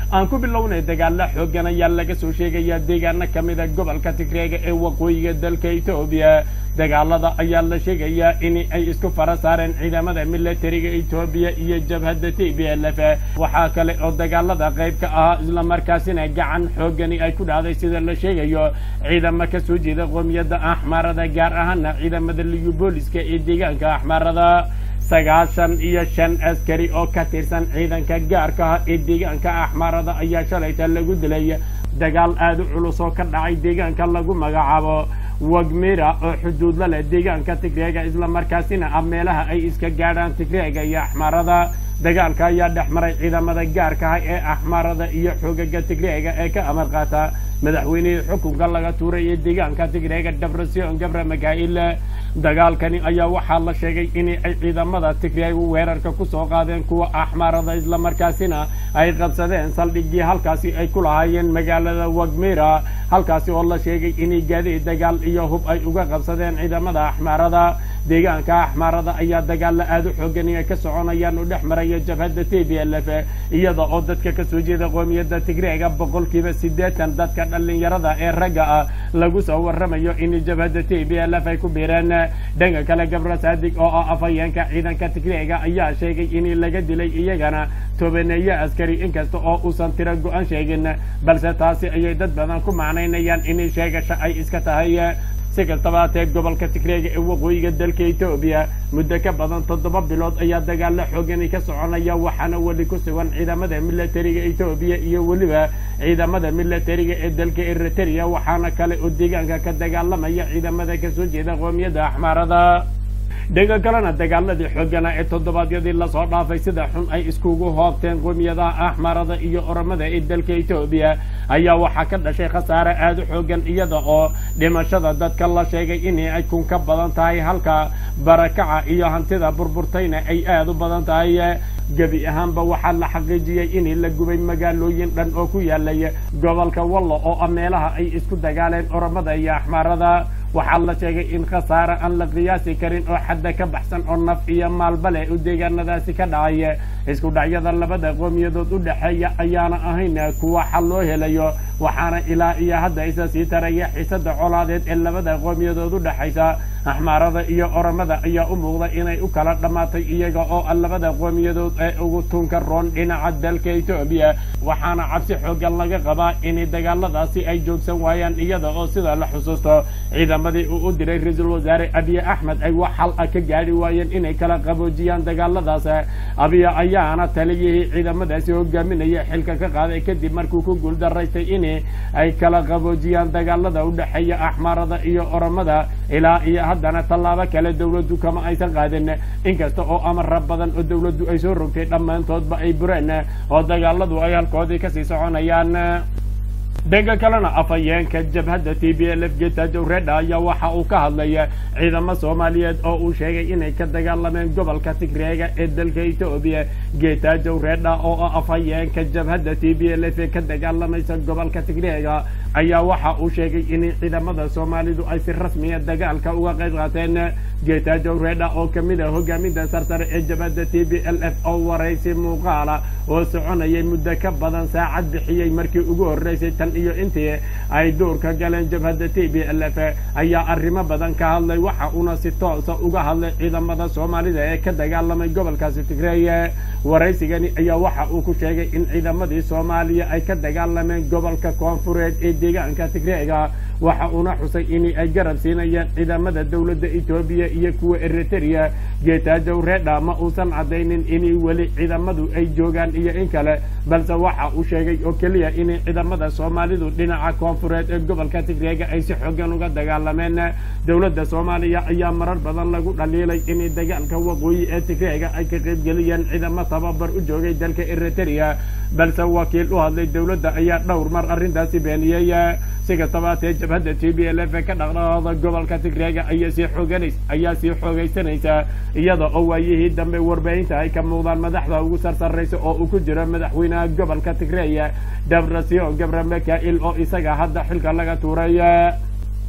aan ku bilownay dagaalo xoogan ayaa laga soo sheegayaa deegaano ka mida gobolka tigreega ee waqooyiga dalka etoobiya dagaalada ayaa la sheegayaa in ay isku fara saareen ciidamada militariga etoobiya iyo jabhadda t b l f waxaa kale oo dagaalada qayb ka ahaa islamarkaasina gacan xoogani ay ku dhacday sida la sheegayo ciidamo ka soo jeeda qoomiyadda axmaarada gaar ahaana ciidamada liyu booliska ee deegaanka axmaarada sagaashan iyo shan askari oo ka tirsan ciidanka gaarka ah ee deegaanka axmaarada ayaa shalayta lagu dilay dagaal aada u culus oo ka dhacay deegaanka lagu magacaabo wagmira oo xuduud la leh deegaanka tigreega islamarkaasina ah meelaha ay iska gaadhaan tigreega iyo axmaarada dagaalka ayaa dhex maray ciidamada gaarka ah ee axmaarada iyo xoogaga tigreega ee ka amar qaata madaxweynihii xukunka laga tuuray ee deegaanka tigreega debrasion gabra makail dagaalkani ayaa waxaa la sheegay in ay ciidamada tigreeg weerarka kusoo qaadeen kuwa axmaarada islamarkaasina ay qabsadeen saldhigii halkaasi ay ku lahaayeen magaalada wagmira halkaasi oo la sheegay inay gaadiid dagaal iyo hub ay uga qabsadeen ciidamada axmaarada deegaanka axmaarada ayaa dagaalla aada u xoogan ay ka soconayaan u dhex maraya jabhadda t b l f iyada oo dadka kasoo jeeda qoomiyadda tigreega boqolkiiba siddeetan dadka dhallinyarada ee ragga ah lagu soo warramayo in jabhadda t b l f ay ku biireen dhanka kale gabra saadig oo ah afhayeenka ciidanka tigreega ayaa sheegay in laga dilay iyagana tobaneeyo askari inkasta oo uusan tiro go-an sheegin balse taasi ayay dad badan ku macnaynayaan in sheegasho ay iska tahay si kastaba hatee gobolka tigreega ee waqooyiga dalka etoobiya muddo ka badan toddoba bilood ayaa dagaalo xoogani ka soconaya waxaana weli ku sugan ciidamada militariga etoobiya iyo weliba ciidamada militariga ee dalka eritrea waxaana kale oo deegaanka ka dagaalamaya ciidamada kasoo jeeda qoomiyadda axmaarada dhanka kalena dagaaladii xoogana ee toddobaadyadii lasoo dhaafay sida xun ay iskugu hoobteen qoomiyadaha axmaarada iyo oromada ee dalka etoobiya ayaa waxaa ka dhashay khasaare aada u xoogan iyada oo dhimashada dadka la sheegay in ay kun ka badan tahay halka barakaca iyo hantida burburtayna ay aada u badan tahay gebi ahaanba waxaa la xaqiijiyey in la gubay magaalooyin dhan oo ku yaalay gobolka wallo oo ah meelaha ay isku dagaaleen oromada iyo axmaarada waxaa la sheegay in khasaare aan la qiyaasi karin oo xadda ka baxsan oo naf iyo maalba leh u deegaanadaasi ka dhacay isku dhacyada labada qoomiyadood u dhexeeya ayaana ahayn kuwa xal loo helayo waxaana ilaa iyo hadda isa sii taraya xiisada colaadeed ee labada qoomiyadood u dhexaysa axmaarada iyo oromada ayaa u muuqda inay u kala dhammaatay iyaga oo labada qoomiyadood ee ugu tunka roon dhinaca dalka etoobiya waxaana cabsi xoogan laga qabaa in dagaaladaasi ay joogsan waayaan iyada oo sida la xusuusto ciidamadii uu u diray ra-iisul wasaare abiye axmed ay wax xal ah ka gaadhi waayeen inay kala qaboojiyaan dagaaladaas abiye ayaana taliyihii ciidamadaasi hogaaminaya xilka ka qaaday kadib markuu ku guuldaraystay in ay kala qaboojiyaan dagaalada u dhexeeya axmaarada iyo oromada ilaa iyo haddana tallaabo kale dowladdu kama aysan qaadin inkasta oo amara badan oo dowladdu ay soo rogtay dhammaantoodba ay bureen oo dagaaladu ay halkoodii kasii soconayaan dhanka kalena afhayeenka jabhadda t b l f getajow redha ayaa waxa uu ka hadlaya ciidamo soomaaliyeed oo uu sheegay inay ka dagaalameen gobolka tigreega ee dalka etoobiya getajow redha oo ah afhayeenka jabhadda t b l f ee ka dagaalamaysa gobolka tigreega ayaa waxa uu sheegay in ciidamada soomaalidu ay si rasmiya dagaalka uga qayb qaateen getajow redha oo kamid ah hogaaminta sarsare ee jabhadda t b l f oo waraysi muuqaala oo soconayay muddo ka badan saacad bixiyey markii ugu horreysay tan iyo intii ay duurka galeen jabhadda t b l f ayaa arrimo badan ka hadlay waxa uuna si toosa uga hadlay ciidamada soomaalida ee ka dagaalamay gobolkaasi tigreeye waraysigani ayaa waxa uu ku sheegay in ciidamadii soomaaliya ay ka dagaalameen gobolka koonfureed ee deegaanka tigreega waxa uuna xusay in ay garab siinayaan ciidamada dowladda etoobiya iyo kuwa eritrea getajow redha ma uusan caddaynin in weli ciidamadu ay joogaan iyo in kale balse waxa uu sheegay oo keliya in ciidamada soomaalidu dhinaca koonfureed ee gobolka tigreega ay si xoogan uga dagaalameen dowladda soomaaliya ayaa marar badan lagu dhaliilay in dagaalka waqooyi ee tigreega ay ka qaybgeliyeen ciidamo tababar u joogay dalka eritrea balse wakiil u hadlay dowladda ayaa dhowr mar arrintaasi beeniyey si kastaba hatee jabhadda t b l f ka dhaqdhaqaaqda gobolka tigreega ayaa sii xooganas ayaa sii xoogaysanaysaa iyada oo waayihii dambe warbaahinta ay ka muuqdaan madaxda ugu sarsarraysa oo uu ku jiro madaxweynaha gobolka tigreeya debrasio gabra mikail oo isaga hadda xilka laga tuuray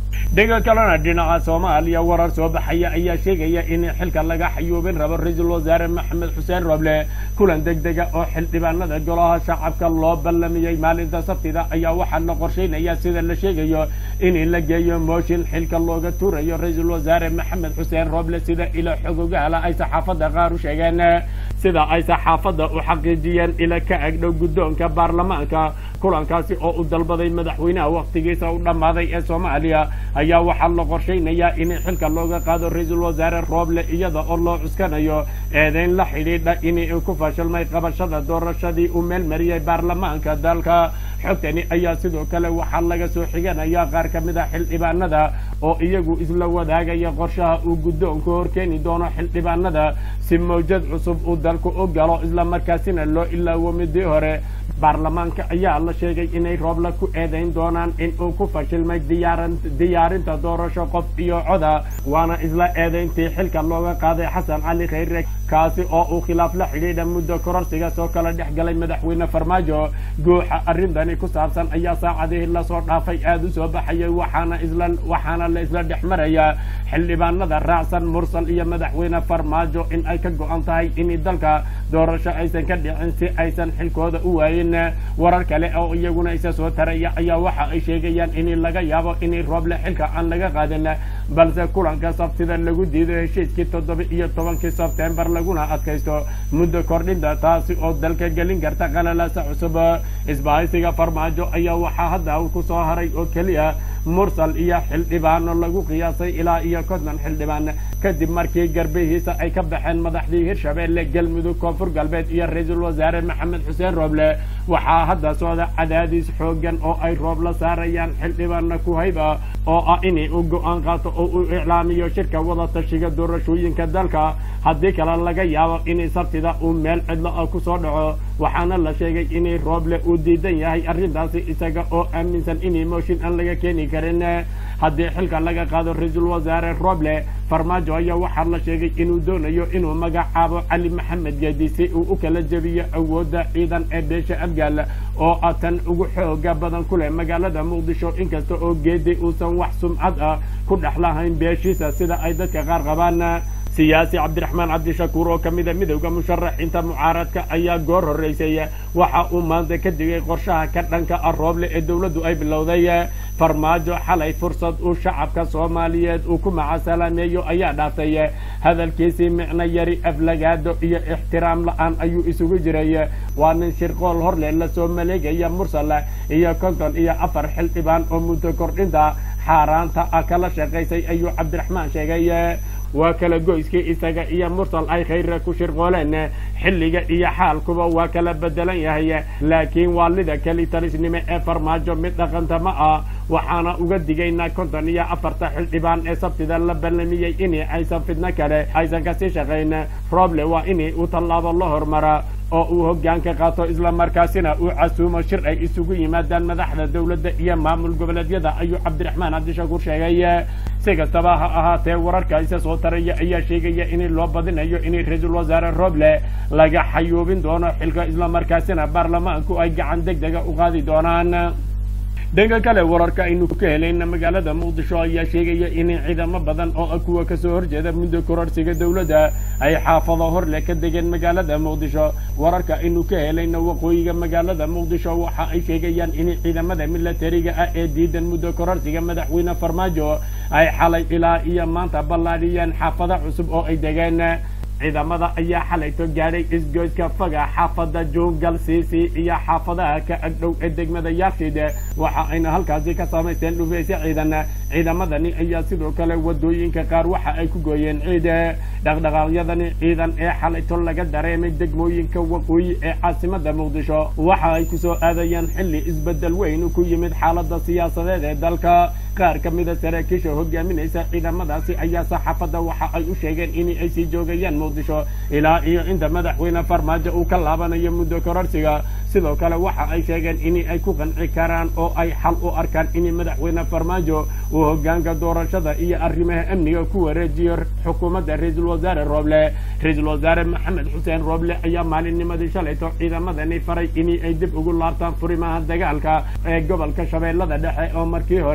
dhega kalena dhinaca soomaaliya warar soo baxaya ayaa sheegaya in xilka laga xayuubin rabo ra-iisul wasaare maxamed xuseen roble kulan deg dega oo xildhibaanada golaha shacabka loo ballamiyey maalinta sabtida ayaa waxaa la qorsheynaya sida la sheegayo in la geeyo mooshin xilka looga tuurayo ra-iisul wasaare maxamed xuseen roble sida ilo xogogaala ay saxaafadda qaar u sheegeen sida ay saxaafadda u xaqiijiyeen ila ka agdhow guddoonka baarlamaanka kulankaasi oo u dalbaday madaxweynaha wakhtigiisa u dhammaaday ee soomaaliya ayaa waxaa la qorshaynayaa in xilka looga qaado ra-iisul wasaare rooble iyada oo loo cuskanayo eedeyn la xidhiidha in uu ku fashilmay qabashada doorashadii uu meel mariyey baarlamaanka dalka xogtani ayaa sidoo kale waxaa laga soo xiganaya qaar ka mid a xildhibaanada oo iyagu isla wadaagaya qorshaha uu guddoonku horkeeni doono xildhibaanada si mawjad cusub uu dalku u galo islamarkaasina loo ilaawo midii hore baarlamaanka ayaa la sheegay inay roobla ku eedayn doonaan in uu ku fashilmay diyaarinta doorasho qof iyo coda waana isla eedayntii xilka looga qaaday xasan cali khayre kaasi oo uu khilaaf la xidhiidha muddo kororsiga soo kala dhex galay madaxweyne farmaajo guuxa arrintani ku saabsan ayaa saacadihii lasoo dhaafay aada u soo baxayay waxaana isla waxaana la isla dhex marayaa xildhibaanada raacsan mursal iyo madaxweyne farmaajo in ay ka go-an tahay in dalka doorasho aysan ka dhicin si aysan xilkooda u waayin warar kale oo iyaguna isa soo taraya ayaa waxa ay sheegayaan in laga yaabo in rooble xilka aan laga qaadin balse kulanka sabtida lagu diido heshiiskii toddoba iyo tobankii sebtembar laguna adkaysto muddo kordhinta taasi oo dalka gelin karta qalalaasa cusub isbahaysiga farmaajo ayaa waxaa hadda ku soo haray oo keliya mursal iyo xildhibaano lagu qiyaasay ilaa iyo konton xildhibaan kadib markii garbihiisa ay ka baxeen madaxdii hirshabeelle galmudug koonfur galbeed iyo ra-iisul wasaare maxamed xuseen rooble waxaa hadda socda cadaadiis xoogan oo ay roob la saarayaan xildhibaana kuhayba oo ah in uu go-aan qaato oo uu iclaamiyo shirka wada tashiga doorashooyinka dalka haddii kale laga yaabo in sabtida uu meel cidlo ah ku soo dhaco waxaana la sheegay in rooble uu diidan yahay arrintaasi isaga oo aaminsan in mooshin aan laga keeni karin haddii xilka laga qaado ra-iisul wasaare roble farmaajo ayaa waxaa la sheegay inuu doonayo inuu magacaabo cali maxamed geedi si uu u kala jebiyo awoodda ciidan ee beesha afgaal oo ah tan ugu xooga badan ku leh magaalada muqdisho inkasta oo geedi uusan wax sumcad ah ku dhex lahayn beeshiisa sida ay dadka qaar qabaan siyaasi cabdiraxmaan cabdishakuur oo ka mida midowda musharaxiinta mucaaradka ayaa goor horreysay waxa uu maanta ka digay qorshaha ka dhanka ah rooble ee dowladdu ay bilowday farmaajo xalay fursad uu shacabka soomaaliyeed uu ku macasalaameeyo ayaa dhaaftay hadalkiisii micno yari aflagaado iyo ixtiraam la-aan ayuu isugu jiray waa nin shirqool horle lasoo maleegaya mursal iyo konton iyo afar xildhibaan oo muddo kordhinta xaaraanta ah kala shaqaysay ayuu cabdiraxmaan sheegay waa kala goyskii isaga iyo mursal ay khayre ku shirqooleen xilliga iyo xaalkuba waa kala bedelan yahay laakiin waalida keli talisnimo ee farmaajo mid dhaqanta ma ah waxaana uga digaynaa konton iyo afarta xildhibaan ee sabtida la ballamiyey in aysan fidno kale aysan kasii shaqayn roble waa in uu tallaabo la hormara oo uu hoggaanka qaato islamarkaasina uu casuumo shir ay isugu yimaadaan madaxda dowladda iyo maamul goboleedyada ayuu cabdiraxmaan cabdishakuur sheegay si kastaba ha ahaatee wararka isa soo taraya ayaa sheegaya in loo badinayo in ra-iisul wasaare roble laga xayuubin doono xilka islamarkaasina baarlamaanku ay gacan deg dega u qaadi doonaan dhanka kale wararka aynu ka helayna magaalada muqdisho ayaa sheegaya in ciidamo badan oo kuwa kasoo horjeeda muddo kororsiga dowladda ay xaafado horle ka degeen magaalada muqdisho wararka aynu ka helayna waqooyiga magaalada muqdisho waxa ay sheegayaan in ciidamada milatariga ah ee diidan muddo kororsiga madaxweyne farmaajo ay xalay ilaa iyo maanta ballaadhiyeen xaafado cusub oo ay degeen ciidamada ayaa xalayto gaadhay isgoyska faga xaafada juungal siisi iyo xaafadaha ka agdhow ee degmada yaakshid waxa ayna halkaasi ka samaysteen dhufeysyo ciidan ciidamadani ayaa sidoo kale wadooyinka qaar waxa ay ku gooyeen ciid dhaqdhaqaaqyadani ciidan ee xalayto laga dareemay degmooyinka waqooyi ee caasimada muqdisho waxa ay kusoo aadayeen xilli isbedel weyn ku yimid xaalada siyaasadeed ee dalka qaar ka mida saraakiisha hogaaminaysa ciidamadaasi ayaa saxaafadda waxa ay u sheegeen in ay sii joogayaan muqdisho ilaa iyo inta madaxweyne farmaajo uu ka laabanayo muddo kororsiga sidoo kale waxa ay sheegeen in ay ku qanci karaan oo ay xal u arkaan in madaxweyne farmaajo uu hogaanka doorashada iyo arrimaha amniga ku wareejiyo xukuumadda ra-iisul wasaare rooble ra-iisul wasaare maxamed xuseen rooble ayaa maalinnimadii shalayto ciidamadani faray in ay dib ugu laabtaan furimaha dagaalka ee gobolka shabeellada dhexe oo markii hore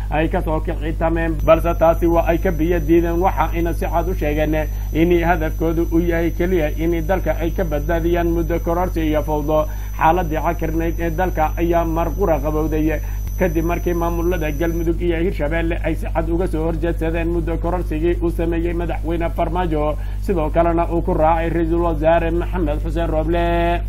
ay kasoo kicitameen balse taasi waa ay ka biyo diideen waxa ayna si cad u sheegeen in hadafkoodu uu yahay keliya in dalka ay ka badbaadiyaan muddo kororsi iyo fawdo xaaladii cakirnayd ee dalka ayaa marqura qabowday kadib markii maamulada galmudug iyo hirshabeelle ay si cad uga soo horjeedsadeen muddo kororsigii uu sameeyey madaxweyne farmaajo sidoo kalena uu ku raacay ra-iisul wasaare maxamed xuseen rooble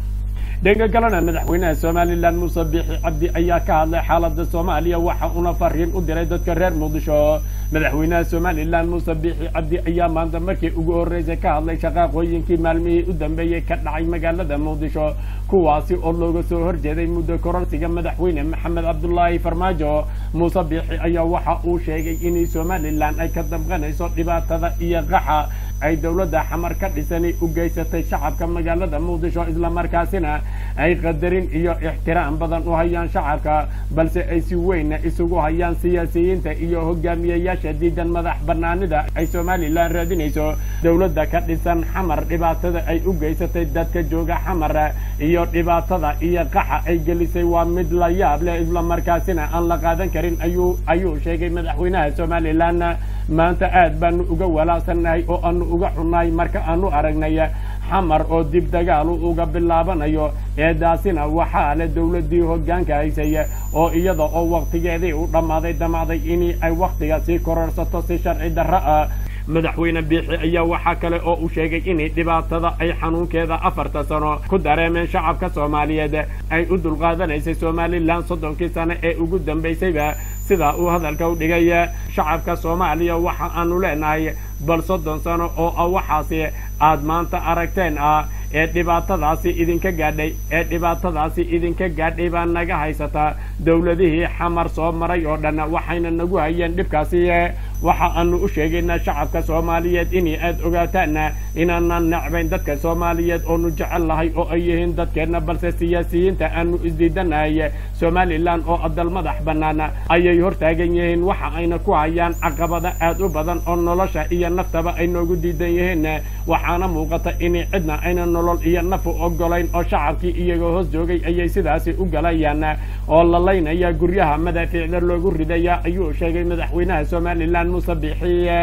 dhanka kalena madaxweynaha somalilan muuse biixi cabdi ayaa ka hadlay xaalada soomaaliya waxa uuna fariin u diray dadka reer muqdisho madaxweynaha somalilan muuse biixi cabdi ayaa maanta markii ugu horreysay ka hadlay shaqaaqooyinkii maalmihii u dambeeyey ka dhacay magaalada muqdisho kuwaasi oo looga soo horjeeday muddo kororsiga madaxweyne maxamed cabdulaahi farmaajo muuse biixi ayaa waxa uu sheegay in somalilan ay ka damqanayso dhibaatada iyo qaxa ay dowladda xamar ka dhisani u geysatay shacabka magaalada muqdisho islamarkaasina ay qadarin iyo ixtiraam badan u hayaan shacabka balse ay si weynna isugu hayaan siyaasiyiinta iyo hogaamiyeyaasha diidan madax banaanida ay somalilan raadinayso dowladda ka dhisan xamar dhibaatada ay u geysatay dadka jooga xamar iyo dhibaatada iyo qaxa ay gelisay waa mid la yaab leh islamarkaasina aan la qaadan karin ayuu ayuu sheegay madaxweynaha somalilan maanta aad baanu uga walaacsannahay oo aanu uga xunnahay marka aanu aragnay xamar oo dib dagaalu uga bilaabanayo eedaasina waxaa leh dowladdii hoggaanka haysay oo iyada oo wakhtigeedii u dhammaaday damacday in ay wakhtiga sii kororsato si sharci darro ah madaxweyne biixi ayaa waxaa kale oo uu sheegay in dhibaatada ay xanuunkeeda afarta sano ku dareemeen shacabka soomaaliyeed ay u dulqaadanaysay somalilan soddonkii sano ee ugu dambaysayba sidaa uu hadalka u dhigay shacabka soomaaliya waxa aanu leenahay bal soddon sano oo ah waxaasi aad maanta aragteen ah ee dhibaatadaasi idinka gaadhay ee dhibaatadaasi idinka gaadhay baa naga haysataa dowladihii xamar soo maray oo dhan waxayna nagu hayeen dhibkaasi waxa aanu u sheegaynaa shacabka soomaaliyeed inay aad ogaataan inaanan necbayn dadka soomaaliyeed oonu jecel lahay oo ay yihiin dadkeenna balse siyaasiyiinta aanu isdiidanahay somalilan oo adal madax bannaan ayay hortaagan yihiin waxa ayna ku hayaan caqabada aad u badan oo nolosha iyo naftaba ay noogu diidan yihiin waxaana muuqata in cidna ayna nolol iyo nafu ogolayn oo shacabkii iyagoo hoos joogay ayay sidaasi u galayaan oo lalaynaya guryaha madaafiicda loogu ridaya ayuu sheegay madaxweynaha somalilan muuse biixiye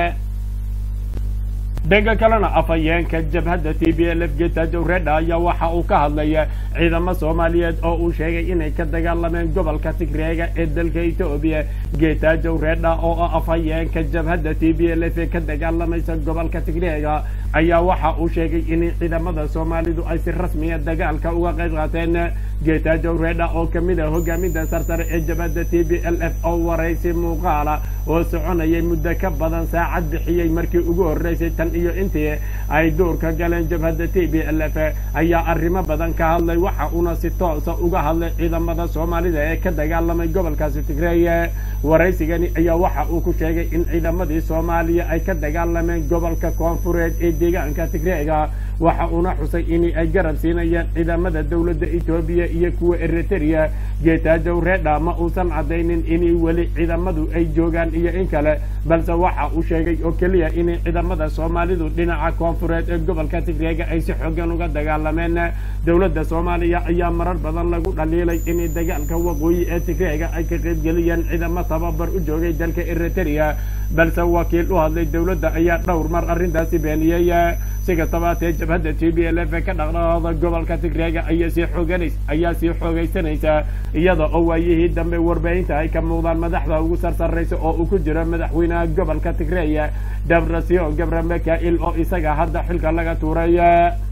dhanka kalena afhayeenka jabhadda t b l f getajow redha ayaa waxa uu ka hadlaya ciidamo soomaaliyeed oo uu sheegay inay ka dagaalameen gobolka tigreega ee dalka etoobiya getajow redha oo ah afhayeenka jabhadda t b l f ee ka dagaalamaysa gobolka tigreega ayaa waxa uu sheegay in ciidamada soomaalidu ay si rasmiya dagaalka uga qayb qaateen getajow redha oo kamid ah hogaaminta sarsare ee jabhadda t b l f oo waraysi muuqaala oo soconayay muddo ka badan saacad bixiyey markii ugu horreysay tan iyo intii ay duurka galeen jabhadda t b l f ayaa arrimo badan ka hadlay waxa uuna si toosa uga hadlay ciidamada soomaalida ee ka dagaalamay gobolkaasi tigreeye waraysigani ayaa waxa uu ku sheegay in ciidamadii soomaaliya ay ka dagaalameen gobolka koonfureed ee deegaanka tigreega waxa uuna xusay in ay garab siinayaan ciidamada dowladda etoobiya iyo kuwa eritrea geetaajow reedha ma uusan caddaynin in weli ciidamadu ay joogaan iyo in kale balse waxa uu sheegay oo keliya in ciidamada soomaalidu dhinaca koonfureed ee gobolka tigreega ay si xoogan uga dagaalameen dowladda soomaaliya ayaa marar badan lagu dhaliilay in dagaalka waqooyi ee tigreega ay ka qaybgeliyaan ciidamo tababar u joogay dalka eritrea balse wakiil u hadlay dowladda ayaa dhowr mar arrintaasi beeniyey si kastaba hatee jabhadda t b l f ka dhaqdhaqaaqda gobolka tigreega ayaa sii xooganas ayaa sii xoogaysanaysaa iyada oo waayihii dambe warbaahinta ay ka muuqdaan madaxda ugu sarsarraysa oo uu ku jiro madaxweynaha gobolka tigreeya dabrasio gabra makail oo isaga hadda xilka laga tuuray